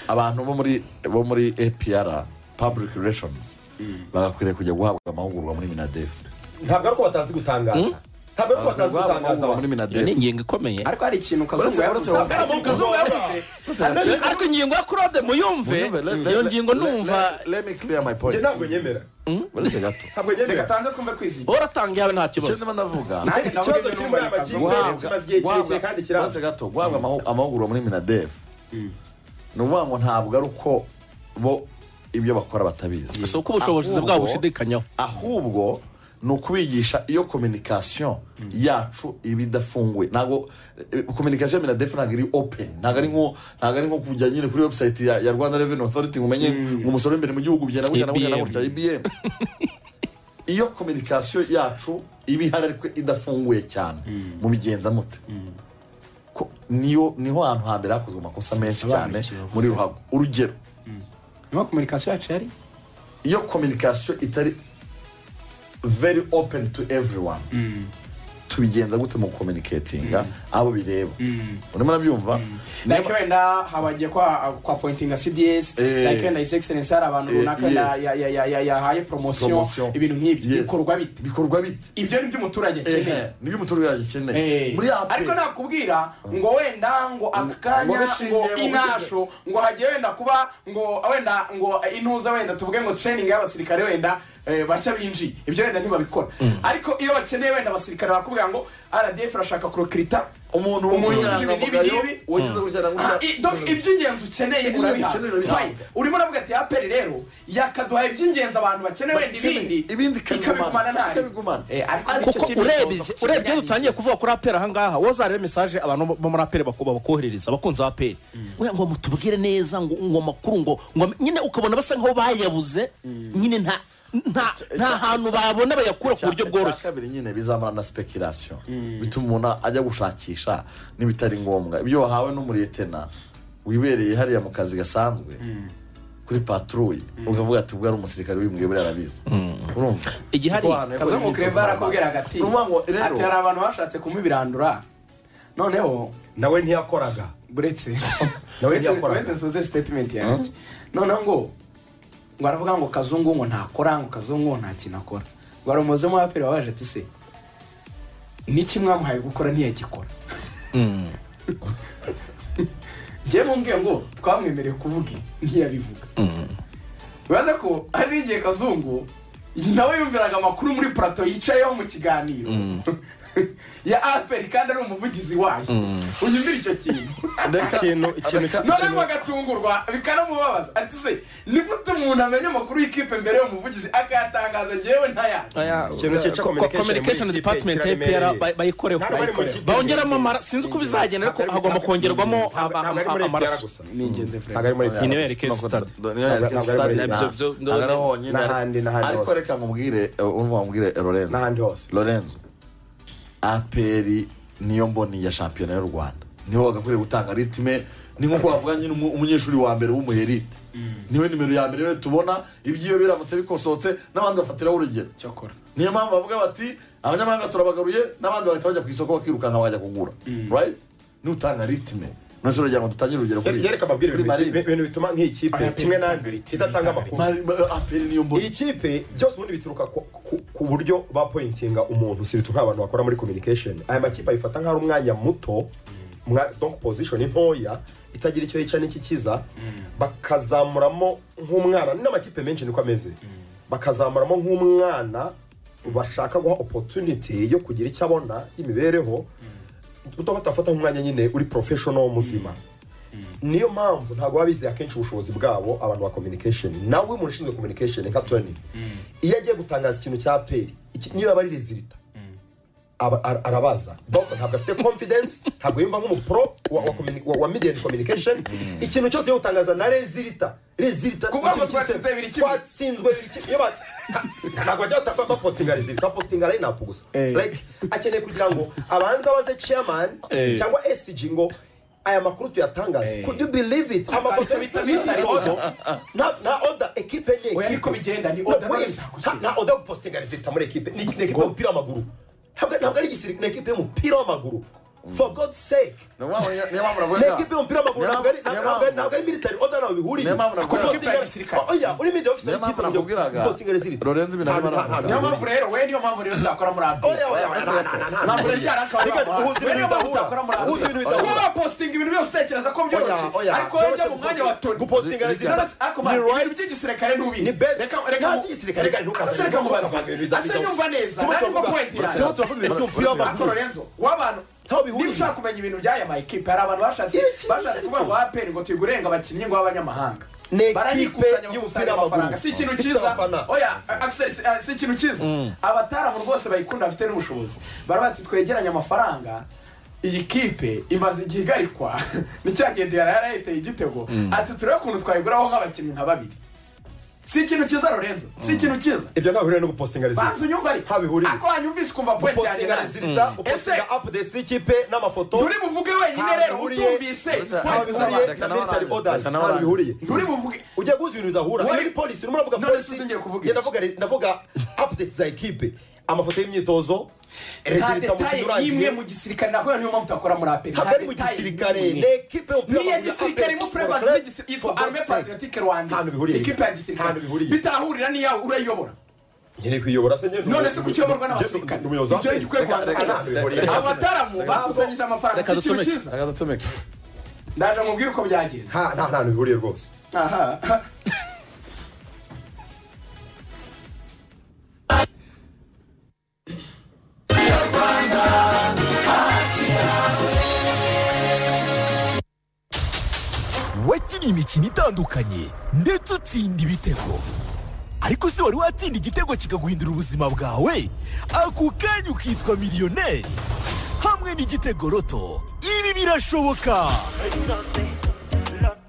abantu bo muri bo muri apr public relations bagakwiriye kujya guhabwa amahugurwa muri minadefu ntabwo ari uko batazi gutangaza ntabwo ari uko batazi Guhabwa gutangaza amahugurwa muri abantu iyo ni minadefu ingingo ikomeye ariko hari ikintu kazungu Uretse- yavuze uretse- hari ikintu kazungu yavuze ariko ingingo ya claude muyumve iyo ngingo numva njye ntabwo nyemera uretse gato ntabwo reka nyemera tanze twumve kwizigira uratangiye yawe nta icyo kibazo ndimo ndavuga nanjye nawe ikibazo rero kiri muri aya numva ni kazungu makipe kimaze igihe kirekire kandi kiramba. uretse gato guhabwa amahu- amahugurwa muri minadefu ni ukuvuga ngo ntabwo ari uko bo ibyo bakora batabizi si uko ubushobozi Ahubwo- bwabo bushidikanyaho ahubwo ni ukubigisha iyo kominikasiyo yacu iba idafunguye ntabwo kominikasiyo ya minadefu ntabwo iri openi ntabwo ari nko ntabwo ari nko kujya nyine kuri webusayiti ya ya rwanda reveni otoriti ngo umenye ngo umusoro w'imbere mu gihugu ugenda gutya na gutya na IBM. gutya ibiyemu iyo kominikasiyo yacu iba ihari ariko idafunguye cyane mubigenza mute ko niyo niho hantu hambere hakozwe amakosa menshi cyane Sobanura icyo muri ruhago urugero niba kominikasiyo yacu yari iyo kominikasiyo itari very open to everyone tubigenza gute mu kominiketinga abo bireba urimo urabyumva Niba- like wenda habagiye kwa kwa pointinga cds Eh. like wenda his excellence hari abantu Eh, runaka ya- yes. ya- ya- ya- ya- yahaye poromosiyo Promotion. ibintu nk'ibyo Yes. bikorwa bite bikorwa bite ibyo ni byo umuturage akeneye ehe nibyo umuturage agikeneye Eh, muri apu ariko nakubwira ngo wenda ngo aka ngo kanya bishingiye ngo mu butegetsi. inasho ngo hagiye wenda kuba ngo wenda ngo intuza wenda tuvuge ngo training y'abasirikare wenda eh, bashya binjiye ibyo wenda ntibabikora ariko iyo bakeneye wenda abasirikare bakubwira ngo rdf irashaka kurokirita umuntu umuntu w'ibi w'umunyangamugayo n'ibi n'ibi. wagize gutya na Ah, i- donc gutya iby'ingenzi ukeneye Iby'ingenzi urabiha ukeneye urabiha. Fine. urimo uravuga ati aperi rero yakaduha ibyingenzi abantu bakeneye wenda ibindi ibindi ikabigumana nabi ikabigumana Eh, ariko kuko nicyo kintu ureba kibazo izi- ku urebye kinyarwanda. iyo dutangiye kuvuga kuri aperi ahangaha wazareba mesaje abantu bo muri aperi bakuba bakoherereza abakunzi ba aperi Oya, ngo mutubwire neza ngo ngo amakuru ngo ngo am- nyine ukabona basa nkaho bayabuze nyine nta nta nta hantu babona bayakura ku buryo bworoshye icya kabiri nyine bizamura na sipekirasiyo bituma umuntu ajya gushakisha n'ibitari ngombwa ibyo wahawe n'umuriyetena wibereye hariya mu kazi gasanzwe kuri paturuye ukavuga ati ubwo ari umusirikare w'imbwiye buriya arabizi urumva igihari Kuko ahantu yakora kazungu imyitozo kereva ngororamubiri. arakubwira agati Ni ukuvuga ngo ati hari rero abantu bashatse kumubirandura noneho nawe ntiyakoraga buretse Nawe buretse- ntiyakoraga. buretse nsoze sitatimenti yanjye noneho ngo ngo aravuga ngo kazungu ngo ntakora ngo kazungu ngo nta kintu akora ngo hari umuyobozi w'umuraperi wabaje ati se n'iki mwamuhaye gukora ntiyagikora njyewe mumbwiye ngo twamwemereye kuvuga ntiyabivuga bibaza ko hari n'igihe kazungu iyi nawe yumviraga amakuru muri purato yicayeho mu kiganiro ya aperi kandi ari umuvugizi wayo unyumvira icyo kintu ikintu ikintu noneho agatungurwa bikanamubabaza ati se ni gute umuntu amenya amakuru y'ikipe mbere y'umuvugizi akayatangaza ngewe ntayazi Ikintu cyica Ko- communication communication muri ikipe department ya kiraremereye. APR ba- bayikoreho Ntabwo bari mu Bayikoreho. kipe. bongeramo amara sinzi uko bizagenda ariko hagomba kongerwamo Ntabwo- ntabwo ari muri APR ama- amaraso gusa. ni ingenzi ntabwo ari muri APR. nyine wereke sitade niyo yareka Ntabwo ari sitari muri- nta- Ibyo- ibyo- ntabwo ari honyine n'ahandi- n'ahandi ariko hose. reka nkubwire urumva nkubwire lorenzo n'ahandi hose lorenzo aperi niyo mboni ya shampiyona y'u rwanda nibo bagakwiriye gutanga ritime ni nk'uko bavuga nyine umu- umunyeshuri wa mbere w'umuyerite niwe nimero ya mbere rero tubona ibyiyo biramutse bikosohotse n'abandi bafatiraho urugero cyakora niyo mpamvu bavuga bati abanyamahanga turabagaruye n'abandi bahita bajya ku isoko bakirukanka bakajya kugura right nutanga ritime nose uragira ngo dutangire urugero kuri yereka ababwira kuri ibintu- Marine. ibintu bituma nk'iyi kipe Ayaperi kimwe n'andi Marine. idatanga amakuru Mari- ma- aperi niyo mboni iyi kipe byose ubundi bituruka ku- ku- ku buryo bapointinga umuntu si bituma nk'abantu bakora muri communication aya makipe ayifata nk'aho ari umwanya muto umwa- donc position ntoya itagira icyo yica n'ikikiza bakazamuramo nk'umwana n'amakipe menshi niko ameze bakazamuramo nk'umwana bashaka guha opportunity yo kugira icyo abona y'imibereho utaba utafata nk'umwanya nyine uri professional muzima niyo mpamvu ntabwo baba bizeye akenshi ubushobozi bwabo abantu ba communication nawe umuntu ushinzwe communication nka tony iyo agiye gutangaza ikintu cya peri iki- niba aba ari rezilita aba- ara- arabaza donc ntabwo afite confidence ntabwo yumva nk'umupro wa, wa, communi- wa, wa median communication ikintu cyose yo gutangaza na rezilita rezilita Kuvuga ngo ikintu cyose- twatsinze bibiri kimwe. twatsinzwe bibiri kimwe iyo batsi- ntabwo bajya bata- bapostinga rezilita bapostinga line-up gusa Eh. like akeneye kugira ngo abanza baze chairman Eh. cyangwa SG ngo aya makuru tuyatangaze Eh. could you believe it Amafoto bita- bita ari order. na na order equipe ni Oya, equipe. niko bigenda, ni No, order wait, neza gusa. nta order gupostinga resita muri equipe ni ni equipe y'umupira w'amaguru ntabwo ntabwo ari igisirikare ni equipe y'umupira w'amaguru for god's sake niyo mpamvu niyo mpamvu ni uravuga equipe y'umupira w'amaguru ntabwo ari ntabwo- ntabwo ari- ntabwo ari military order n'aho bihuriye Niyo mpamvu Kuko nakubwira- postingi- gisirikare. Oya, uri media officer Niyo mpamvu w'ikipe kugira ngo nakubwiraga. postingi ziri Lorenzo ibintu arimo Nta- nta- nta- arakora. niyo mpamvu rero we niyo mpamvu rero utakora muri api Oya, oya, Uretse nta- gato. nta- nta- ntabwo nta- rero byarakaba Reka duhuze we ibintu niyo mpamvu bidahura. utakora muri Duhuze ibintu api bidahura. kuba wapositinga ibintu byose utekereza ko byoroshye Oya, oya, ariko wowe ujya byoroshye mu mwanya wa toni gupostinga ziri- Nonese, ariko man, Ni ibintu rights. by'igisirikare ntubizi Ni best. reka Nta reka by'igisirikare, reka ntukavuge. reka mubaze Ntukavuge, bidahuza. ase nyumva neza Turimo nari turavuga- point Uretse gato yanjye turavuga ibintu by'umupira Uretse gato. ariko w'amaguru. Lorenzo w'abantu Ntaho bihuriye. niba ushaka kumenya ibintu by'aya ma ekipe hari abantu bashatse Ibiki- bashatse ibiki- kuvuga ngo APR ngo tuyiga urenga abakinnyi ngo b'abanyamahanga Ni ekipe baranikusanya y'umupira bakusanya amafaranga w'amaguru. si ikintu Ifite cyiza abafana. oya Axel si- ah, si ikintu cyiza abataramu rwose bayikunda bafite n'ubushobozi barabati twegeranye amafaranga iyi kipe imaze igihe igarikwa ni cya gihe diyara yarayiteye igitego ati turebe ukuntu twayiguraho nk'abakinnyi nka babiri si ikintu cyiza Lorenzo si ikintu cyiza ibyo ntaho bihuriye no gupostinga ziri banza unyumva ariko Ntaho bihuriye. ariko wanyumvise ukumva point yanjye gupostinga nazi rezilita ese gupostinga updates y'ikipe n'amafoto nturi buvuge wenyine rero Ntabwo bihuriye. utumvise Uretse- point Ntabwo z'abantu zihuriye Reka na nawe military urangize, orders reka nawe ntabwo bihuriye nturi buvuge ujya guhuza ibintu bidahura Wari- iyo polisi urimo uravuga None se polisi singiye kuvuga njye iki? ndavuga re- ndavuga updates za ekipe amafoto y'imyitozo nta rezilita mu kindi detaye imwe urangiye mu gisirikare nahuye niyo mpamvu utakora muri aperi ntabwo ari mu gisirikare ni ekipe y'umupira niya w'amaguru ya gisirikare Apex imwe Football furevansi Club. y'igisirikare yitwa For arme God's sake. patriotique rwanda Ntahantu bihuriye. ikipe ya gisirikare Ntahantu bihuriye. bitahurira n'iyawe urayiyobora nyine kuyobora se nyine none se kuki uyoborwa n'abasirikare umuyobozi wa ibyo Apex. ari gikwiye Reka- reka- kubanza reka- reka- Reka- abataramu bakusanyije amafaranga si Reka ikintu ducomeke. cyiza reka ducomeke ndaje mubwire uko byagenze nta nta hantu bihuriye rwose aha wakiniye imikino itandukanye ndetse utsinda ibitego ariko se wari watsinda igitego kikaguhindura ubuzima bwawe ako kanya ukitwa miliyoneri hamwe n'igitego roto ibi birashoboka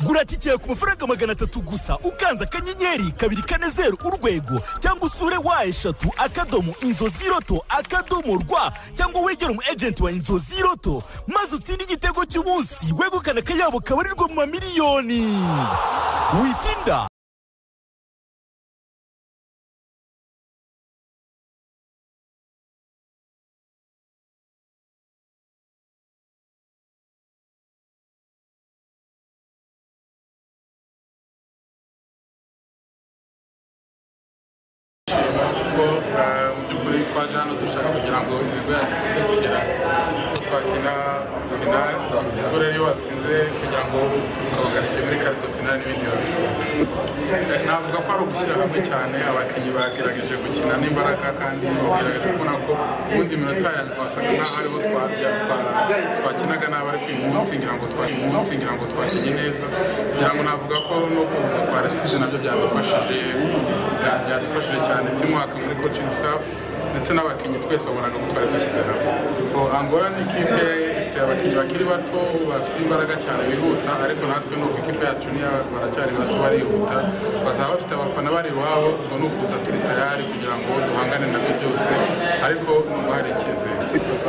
gura tike yawe ku mafaranga magana atatu gusa ukanze akanyenyeri kabiri kane zeru urwego cyangwa usure wa eshatu akadomo inzozi roto akadomo rwa cyangwa wegere umu ejenti wa inzozi roto maze utsinde igitego cy'umunsi wegukana akayabo kabarirwa mu mamiliyoni witinda kuko eh, mu by'ukuri twaje hano dushaka kugira ngo imihigo yacu tuze kugera ko twakina finale kuko rero iyo watsinze kugira ngo ubagarike muri karito finale n'ibindi biba bishoboka navuga ko ari ugushyira hamwe cyane abakinnyi bagerageje gukina n'imbaraga kandi bagerageje kubona ko ubundi iminota ya nyuma wasaga nk'aho ariho twabya twa- twakinaga nabi ariko uyu munsi ngira ngo twari munsi ngira ngo twakinnye neza ngira ngo navuga ko no kuza kwa resize nabyo byadufashije bya- byadufashije cyane teamwork muri coaching staff ndetse n'abakinnyi twese wabonaga ko twari dushyize hamwe ko angola ni ikipe ifite abakinnyi bakiri bato bafite imbaraga cyane bihuta ariko natwe nuko ikipe yacu niyo baracyari bato barihuta bazaba bafite abafana bari iwabo ngo ni ukuza turi tayari kugira ngo duhangane nabyo byose ariko numva hari icyizere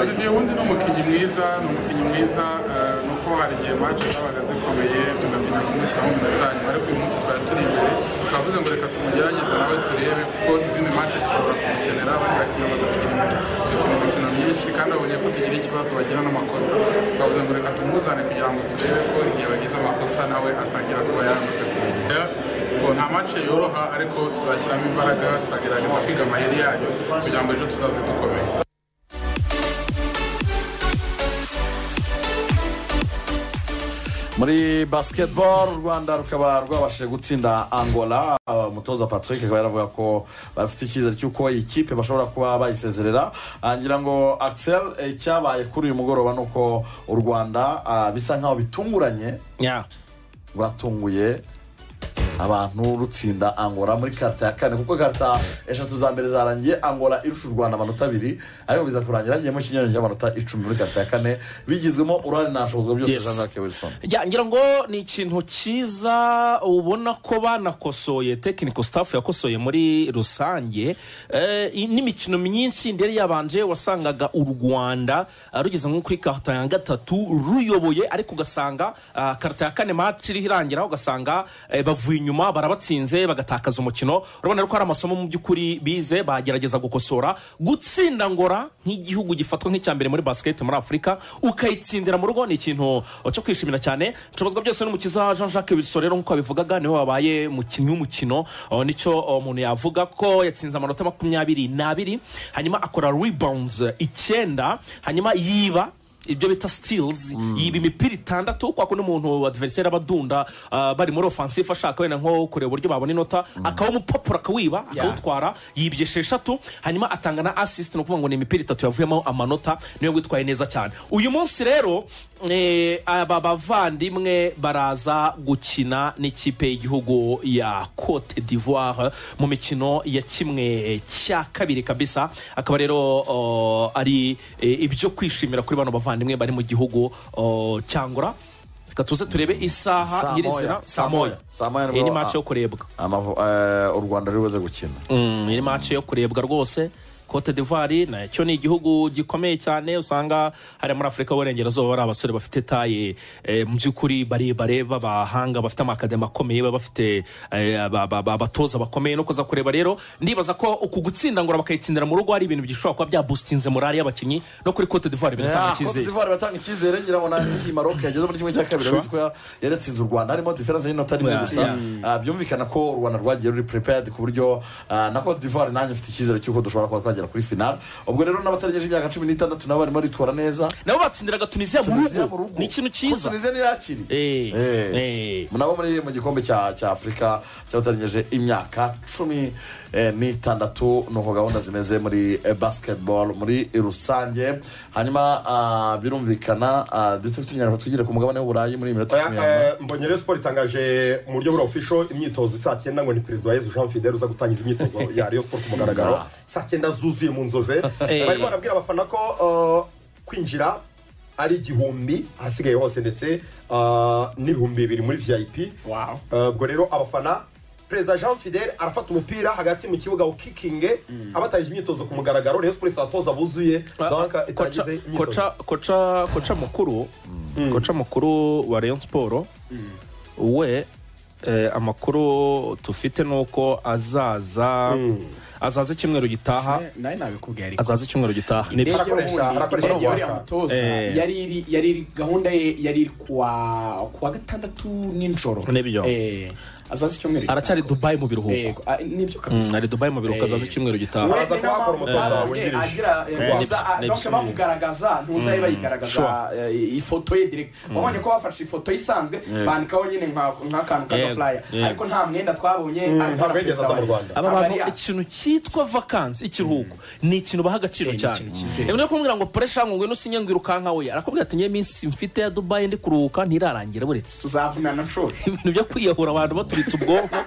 Olivier wundi ni umukinnyi mwiza ni umukinnyi mwiza eh, ni uko hari igihe mace zabaga zikomeye tugatinya kumushyiramo iminota ya nyuma ariko uyu munsi twari turi imbere twavuze ngo reka tumugerageze nawe turebe kuko izindi mace dushobora kumukenera abandi bakinnyi bamaze kugira imikino gukina imikino myinshi kandi babonye ko tugira ikibazo bagira n'amakosa twavuze ngo reka tumuzane kugira ngo turebe ko igihe bagize amakosa nawe atangira kuba yaramaze kumenya ngo nta mace yoroha ariko tuzashyiramo imbaraga turagerageza kwiga amayeri yayo kugira ngo ejo tuzaze dukomeye muri basketball u rwanda rukaba rwabashije gutsinda angola Uh, umutoza patrick akaba yaravuga ko bafite icyizere cy'uko iyi kipe bashobora kuba bayisezerera Uh, ngira ngo axel eh, icyabaye kuri uyu mugoroba ni uko u rwanda uh, bisa nkaho bitunguranye nya rwatunguye abantu rutsinda angola muri karita ya kane kuko karita eshatu za mbere zarangiye angola irusha u rwanda amanota abiri ariko biza kurangira hagiyemo ikinyuranyo cy'amanota icumi muri karita ya kane bigizwemo uruhare nta nshobozi byose Yes. jean jacques wilson Ya, ngira ngo ni ikintu cyiza ubona ko banakosoye tekiniko sitafu yakosoye muri rusange Eh, n'imikino myinshi ndetse yabanje wasangaga u rwanda ah, rugeze nko kuri karita ya gatatu ruyoboye ariko ugasanga ah, karita ya kane match iriho irangira ugasanga eh, bavuye inyuma nyuma barabatsinze bagatakaza umukino urabona rero ko hari amasomo mu by'ukuri bize bagerageza gukosora gutsinda ngora nk'igihugu gifatwa nk'icya mbere muri basiketi muri afurika ukayitsindira mu rugo ni ikintu cyo kwishimira cyane nshoborwa byose n'umukiza jean jacques wilson rero nk'uko babivugaga niwe wabaye umukinnyi w'umukino uh, nicyo uh, umuntu yavuga ko yatsinze amanota makumyabiri n'abiri hanyuma akora rebounds icyenda hanyuma yiba ibyo bita sitilizi yiba imipira itandatu kwa kundi umuntu adiveriseri aba adunda ah, bari muri ofansifu ashaka wenda nko kureba uburyo babona inota akawumupapuro akawiba akawutwara yibye esheshatu hanyuma atanga na asisiti ni ukuvuga ngo ni imipira itatu yavuyemo amanota niyo witwaye neza cyane uyu munsi rero eh, aba bavandimwe baraza gukina n'ikipe y'igihugu ya cote d'ivoire mu mikino ya kimwe cya kabiri kabisa akaba rero oh, ari eh, ibyo kwishimira kuri bano bavandimwe bari mu gihugu oh, cyangora reka tuze turebe isaha Saa nyirizina moya, saa moya, saa moya nibwo- iyi ni mace yo ah. kurebwa Amavu- eh, u rwanda ruri buze gukina Mm, iri mace yo kurebwa rwose cote d'ivoire nacyo ni igihugu gikomeye cyane usanga hari muri afurika y'uburengerazuba bari abasore bafite taye eh, mu by'ukuri barebare b'abahanga bafite amakademi akomeye baba bafite eh, aba- aba- aba- abatoza bakomeye no kuza kureba rero ndibaza ko uku gutsinda ngora bakayitsindira mu rugo ari ibintu bishobora kuba byabustinze morali y'abakinnyi no kuri cote d'ivoire binatanga Yeah, Cote icyizere d'Ivoire batanga icyizere ngira ngo nani maroc yageze muri kimwe cya kabiri urabona ko ya- yaratsinze u rwanda harimo diferense y'inota rimwe Yeah, gusa Ah, byumvikana ko u rwanda rwagiye ruri prepared ku buryo ah, na Cote d'Ivoire nanjye mfite icyizere cy'uko dushobora kuba twagera kuri final ubwo rero n'abatagejeje imyaka cumi n'itandatu nabo barimo bitwara neza nabo batsindiraga tunisiya Tunisia mu mu rugo. rugo ni ikintu Ko cyiza tunisia niyo yakiri Eh, Eh. eh. nabo muri mu gikombe cya cya afurika cyabatarengeje imyaka cumi eh, n'itandatu ni uko gahunda zimeze muri eh, basketball muri rusange hanyuma ah, birumvikana ah, duto tunyara ngo twigire ku mugabane w'uburayi muri iyi minota cumi ya nyuma. mbonye rero siporo itangaje mu buryo bwa ofisho imyitozo saa cyenda ngo ni perezida wa yezu jean fidel uza gutangiza imyitozo ya rayon siporo ku mugaragaro saa cyenda zuzuye mu nzove Eh. bari barabwira abafana ko uh, kwinjira ari igihumbi ahasigaye hose ndetse uh, n'ibihumbi bibiri muri vip Wow. Uh, ubwo rero abafana perezida jean fidel arafata umupira hagati mu kibuga ukikinge abatangije imyitozo ku mugaragaro rayon siporo ifite abatoza buzuye donka koca, itangize imyitozo koca, koca, koca mukuru koca mukuru wa rayon siporo we eh, amakuru tufite ni uko azaza azaza icyumweru gitaha nawe nabikubwiye ariko azaza icyumweru gitaha Ni byo. indege Arakoresha- ubundi arakoresha indege ya uriya waka. mutoza Eh. yari iri yari iri gahunda ye yari iri kuwa kuwa gatandatu nijoro Nibyo. Eh, azaza icyumweru aracyari gitaha. dubayi mu biruhuko Yego, ah, nibyo Mm, kabisa ari dubayi mu biruhuko Eh. azaza icyumweru gitaha We- Araza kuhakora umutoza wungirije. Eh, wungirije Nibs- donke Nibs- bamugaragaza ntuzabe bayigaragaza eh, ifoto ye direct wabonye ko bafashe ifoto ye isanzwe bandikaho nyine nka- nk'akantu Yego, k'agafuraya yego. ariko nta mwenda twabonye ariko ntabwo na yigeze perezida aza mu wa- Rwanda. aba Aba bantu ari ya- ikintu cyitwa vakansi ikiruhuko ni ikintu baha agaciro Eh, ni cyane ikintu cyizewe. rero kumubwira ngo puresha ngo ngwino usinye ngo irukanka we arakubwira ati ngewe iminsi mfite ya dubayi ndi kuruhuka ntirarangira buretse tuzahunana nshuro ibintu byo kwiyahura abantu baturitse ubwonko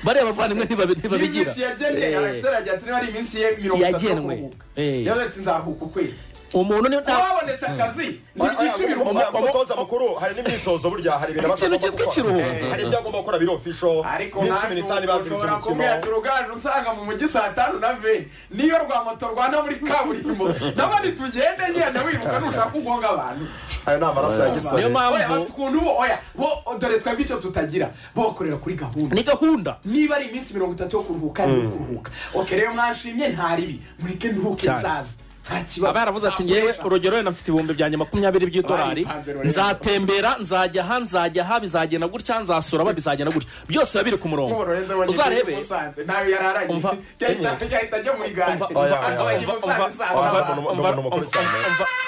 bariya bavandimwe ntibabi- ntibabigira iminsi yagenwe Eh, alexander agira ati niba ari iminsi ye mirongo itatu yo Yagenwe. kuruhuka Eh. yavuze ati nzaruhuka ukwezi umuntu niyo nta wabonetse akazi ntibyica Oya, ibiruhuko umutoza mukuru hari n'imyitozo burya hari ibintu Ikintu agomba cyitwa gukora. ikiruhuko. Eh, hari ibyo agomba gukora biri ofisho ariko n'incumi n'itanu nanjye ibangiriza ushobora kumbwira ati umukino rugaju nsanga mu mujyi saa tanu na veni niyo rwa moto rwanda muri kaburimbo n'abandi tugende ngenda wiruka nushaka ugonga abantu ayo ni amaraso ya niyo gisore oya bafite mpamvu ukuntu bo oya bo dore twebwe icyo tutagira bokorera kuri gahunda ni gahunda niba ari iminsi mirongo itatu yo kuruhuka ni kuruhuka oke rero mwashimye nta ribi mureke nduhuke Cyane. nzaza nta kibazo aba yaravuze ati ngewe urugero wenda mfite ibihumbi byanjye makumyabiri by'idolari Bayipanze rero. nzatembera nzajya aha nzajya aha bizagenda gutya nzasura aba bizagenda gutya byose biba biri ku murongo uzarebe nawe yararanye Umva. yahita yahita ajya muri gare Umva- oya, oya, akaba yagiye oya. musanze Umva- saa umva- saba Ni umuntu- ni umuntu mukuru cyane.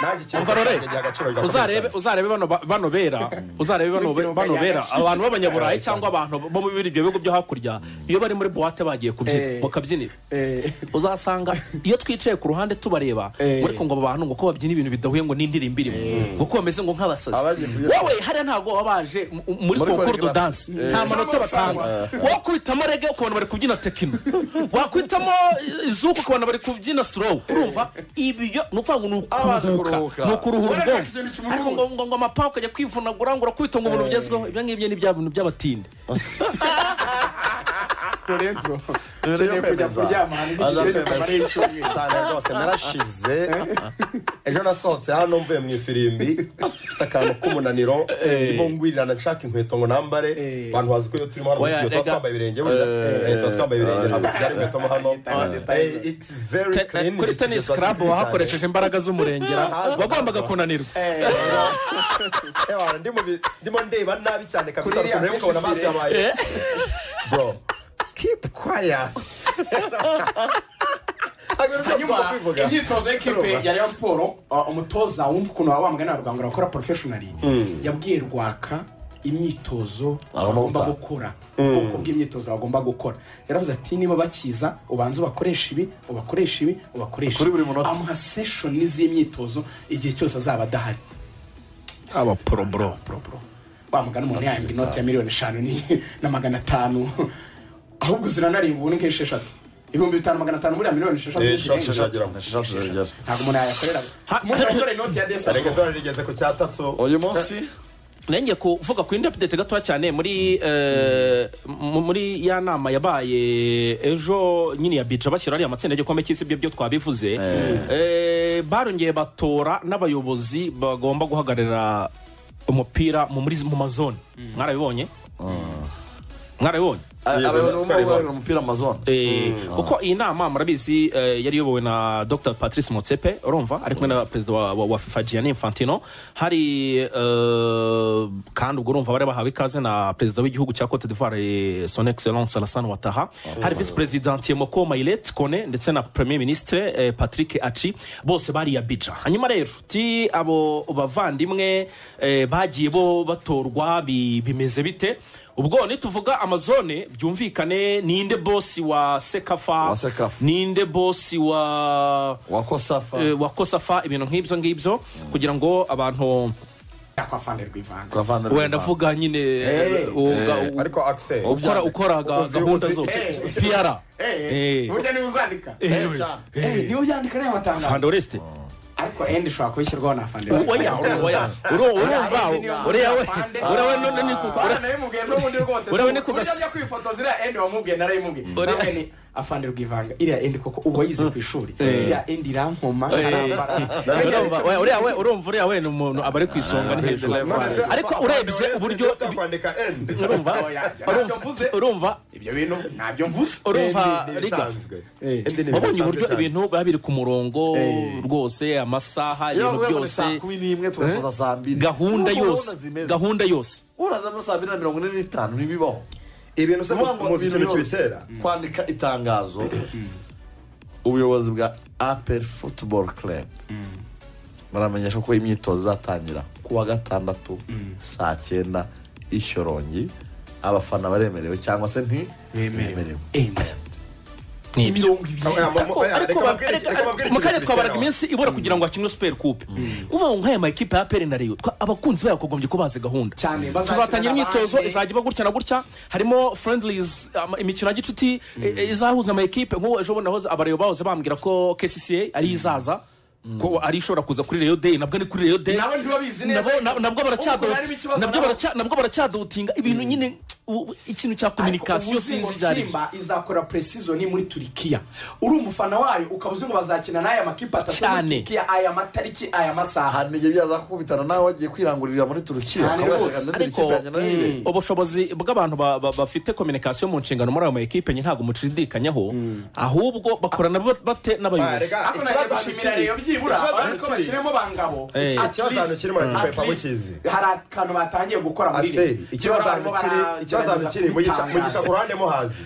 Nanjye ikintu umva Rore, cyanjye giha agaciro gakomeye uzarebe cyane. uzarebe bano ba- bano bera uzarebe bano be- N'ikiruhuko bano bera yagaci. abantu b'abanyaburayi cyangwa abantu bo muri ibyo bihugu byo hakurya iyo bari muri buwate bagiye kubyina Eh. mu kabyiniro Eh. uzasanga iyo twicaye ku ruhande tubareba Eh. ariko ngo aba bantu ngo ko babyina ibintu bidahuye ngo n'indirimbo irimo ngo ko bameze ngo nk'abasazi Abagiye kujya- wowe hariya ntabwo baba baje mu- muri Muri konkuru do choreography. danse Eh. nta manota batanga wakubitamo rege ukabona bari kubyina tekino wakwitamo izuku ukabona bari kubyina slow urumva ibyo ni ukuvuga ngo ni ukuruhuka ni ukuruhura Urareka ubwonko ikintu kimuruhura. ariko ngo ngo ngo amapanga ukajya kwivunagura ngo urakubita ngo ubuntu bugezweho ibyo ngibyo ni bya bintu by'abatinde lorenzo Mbere yo ukeneye kujya kwemeza. kuryama ahantu n'igisenyi Azakwemeza. kamara y'icyumweru cyane rwose narashize ejo nasohotse hano mvuye mu ifirimbi mfite akantu k'umunaniro ndimo ngwirirana nshaka inkweto ngo nambare Eh. abantu bazi ko iyo turimo hano mu Oya, studio tuba rega. twambaye ibirenge burya Eh, tuba twambaye ibirenge ntabwo tuzari inkweto mo hano Eh. Eh, it's very Te- clean kuri zifite tennis imisatsi club myinshi cyane. wahakoresheje imbaraga z'umurengera wagombaga kunanirwa Ewa, ndimo bi- ndimo ndeba nabi cyane kabisa Kuri iriya ukuntu rero ukabona amaso fishi yabaye bro keep quiet Ntabwo rero hanyuma byumva kwivuga. imyitozo y'ikipe ya rayon siporo uh, umutoza wumva ukuntu waba wamugana na rwanga urakora porofeshonari yabwiye rwaka imyitozo Agomba bagomba gukora. gukora ubwoko bw'imyitozo bagomba gukora yaravuze ati niba bakiza ubanza ubakoresha ibi ubakoresha ibi ubakoresha Kuri ibi." buri munota. amuha seshoni z'imyitozo igihe cyose azaba adahari aba poroboro wa mugana umuntu yahembwa inoti ya miliyoni eshanu ni- na magana atanu ahubwo ziranarindwa ubu ni nk'esheshatu ibihumbi bitanu magana atanu buriya miliyoni esheshatu Eh, ni esheshatu zirenga. ziragera. Esheshatu ziragera. ntabwo umuntu yayakorera ku munsi wakorera inoti ya desa reka dore rigeze ku cya tatu uyu munsi nenge kuvuga ku indi update gatoya cyane muri eh, mu- muri ya nama yabaye ejo nyine ya bica bashyira ariya matsinda y'igikombe cy'isi ibyo byo twabivuze Eh, barongeye batora n'abayobozi bagomba guhagararira umupira mu muri mu mazone mwarabibonye mwarabibonye A- abayobozi bo Karimo. guhagararira umupira amazon Eh, kuko iyi nama murabizi eh, yari iyobowe na dr patrice motsepe urumva ari kumwe na perezida wa, wa, wa fifa gianni infantino hari eh, kandi ubwo urumva bari bahawe ikaze na perezida w'igihugu cya cote d'ivoire eh, son excellence alassane watara hari visi perezidante moko mayilet kone ndetse na premier ministre eh, patrick aci bose bari abidja hanyuma rero ti abo bavandimwe eh, bagiye bo batorwa bi- bimeze bite ubwo nituvuga amazone byumvikane ninde bosi wa sekafa Wa Sekafa. ninde bosi wa wakosafa eh, wa kosafa ibintu nk'ibyo ngibyo kugira ngo abantu kwa fande rwivanga Kavandimwe. wenda avuga nyine eh, uga- ariko akise ukora ukora ga- uzi- gahunda uzi- zose Eh. piara Eh, burya niba uzandika Eh, Jean. Eh, niba ubyandika ariya matangazo fandoresite ariko endi ishobora kubishyirwaho na fande oya oya, oya Uru- urumva uriya we uriya we none ni ku- ura- Urabona ni kugas- urabona kwifotoza iriya endi wamubwiye narayimubwiye Uri- nawe ni afande rwivanga iriya endi koko uba yize ku ishuri iriya endi irankoma Eh, arambara urumva oya, uriya we urumva uriya we ni umuntu aba ari ku isonga ni hejuru None se ariko urebye Oreste uburyo Diop kwandika N. urumva Oya, ntabyo urumva mvuze. urumva ibyo bintu ntabyo mvuze urumva N ni riga ibisanzwe. N ni wabonye ibisanzwe uburyo cyane. ibintu biba biri ku murongo rwose amasaha Iyo ibintu bavuye muri byose saa kumi n'imwe tugasoza saa mbiri Urumva gahunda urabona yose zimeze. gahunda yose uraza muri saa mbiri na mirongo ine n'itanu ntibibaho ibintu se Kuvuga ngo muzi ibintu ikintu byose. kibitera kwandika itangazo ubuyobozi bwa apel football club baramenyesha ko imyitozo izatangira ku wa gatandatu saa cyenda i shyorongi abafana baremerewe cyangwa se nti bemerewe ni ibyo Oya, mu- mu- oya, reka ariko ba- babwire- areka- reka babwire mu ikintu karere twabaraga kibitera. iminsi ibura kugira ngo hakinwe super coupe uvuga ngo nk'aya makipe ya peri na reyo twa- abakunzi bayo bakagombye ko bazi gahunda Cyane, bazakina tuzatangira imyitozo n'abandi. izajya iba gutya na gutya harimo friendlies ama- imikino ya gicuti eh, izahuza ama ekipe nk'ubu ejo bundi nahoze abareyo bahoze bambwira ko kcca ari izaza ko ari ishobora kuza kuri reyo day nabwo ni kuri reyo day nabo ntibabizi neza Nabo- na- nabwo baracyadu- Ubwo harimo ikibazo nabwo nabo. baracya- nabwo baracyadutinga ibintu nyine u- ikintu cya kominikasiyo Ariko ubu sinzi uzi ibyo ngo ari byo simba izakora presizoni muri turikiya uri umufana wayo ukaba uzi ngo bazakina n'aya makipe atatu muri Cyane. turikiya aya matariki aya masaha ahantu igihe byaza kukubitana nawe wagiye kwirangurira muri turukiya Cyane Akavuga rwose, ati, "Ndendera ariko ikipe yanjye nayo ibe." mm, ubushobozi bw'abantu ba- ba- bafite kominikasiyo mu nshingano muri ayo ma ekipe nyine ntabwo mushidikanyaho ahubwo bakorana ba- bate Ah, n'abayobozi rega, ako ikibazo nageza kiri- shimira rero byibura ikibazo abantu ko kiri- bashyiremo bangabo Eh. At Ikibazo least- ahantu kiri mu at makipe least bakizi. hari akantu batangiye gukora muri Axel, ikibazo ahantu kiri- ikibazo ahantu kiri mugica- mugisha ku ruhande mo hazi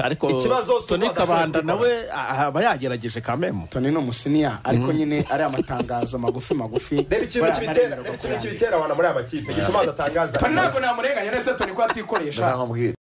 ariko Ikibazo si uko toni badashobora kabanda kubikora. nawe a- aba yagerageje kamemo toni ni umusiniya ariko nyine ari amatangazo magufi magufi reba ikintu kibitera reba ikintu kibitera abantu muri aya makipe gituma badatangaza toni ntabwo namurenganya nese toni ko atikoresha ndakamubwira